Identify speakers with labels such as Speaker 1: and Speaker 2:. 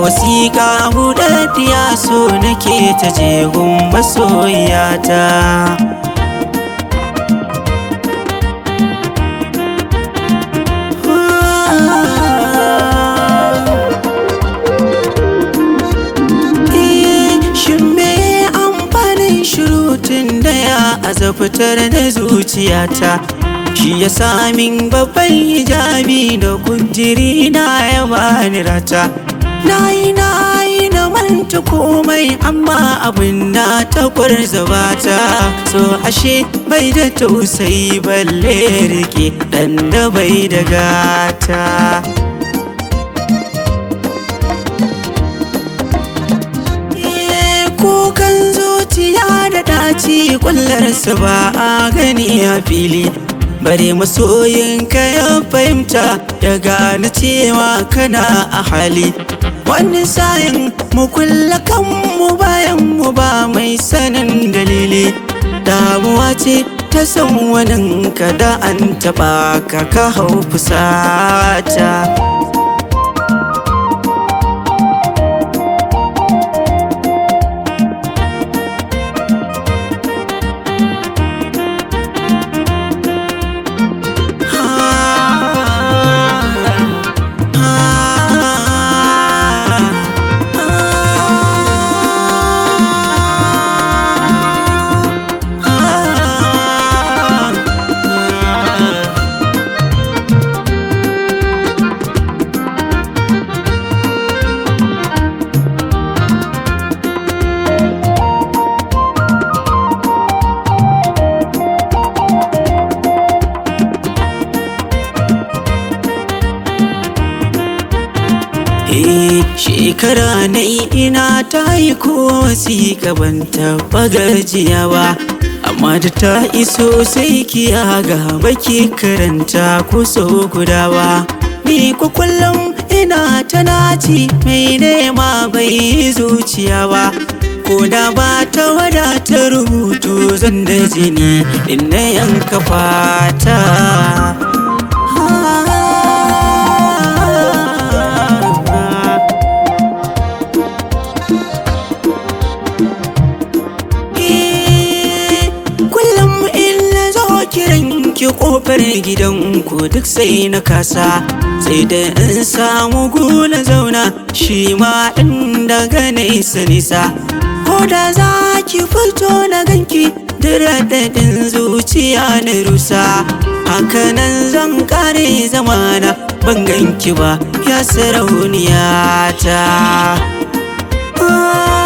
Speaker 1: wasiƙa buɗaɗɗiya so nake ta jegun masoyata Shin me amfanin shirutun da ya azafitar da zuciyata shi ya min babban hijabi da kujiri na ya bani rata na yi na yi na manta komai amma abin na takwar zabata so ashe bai da tausayi balle rike dan da bai da gata kukan zuciya da daci kullarsa ba a gani a fili bare masoyinka ya fahimta ya gane cewa kana a hali wani sayin mu kulla kanmu bayan mu ba mai sanin dalili damuwa ce ta san wani kada an taba ka ka hau fusata Eh, shekara na ina ta yi ko wasiƙa ban taɓa gajiya ba amma da ta iso sai kiya ga baki karanta ko so guda ba ni ko kullum ina ta naci mai nema bai zuciya ba ko da ba ta wadata rubutu zan da jini in na yanka fata kullum in na zo kiran ki kofar gidanku duk sai na kasa sai da in samu gula zauna shi ma in daga nesa nisa ko da za ki fito na ganki daɗin zuciya na rusa hakanan zan kare zamana ban ganki ba ya sarauniya ta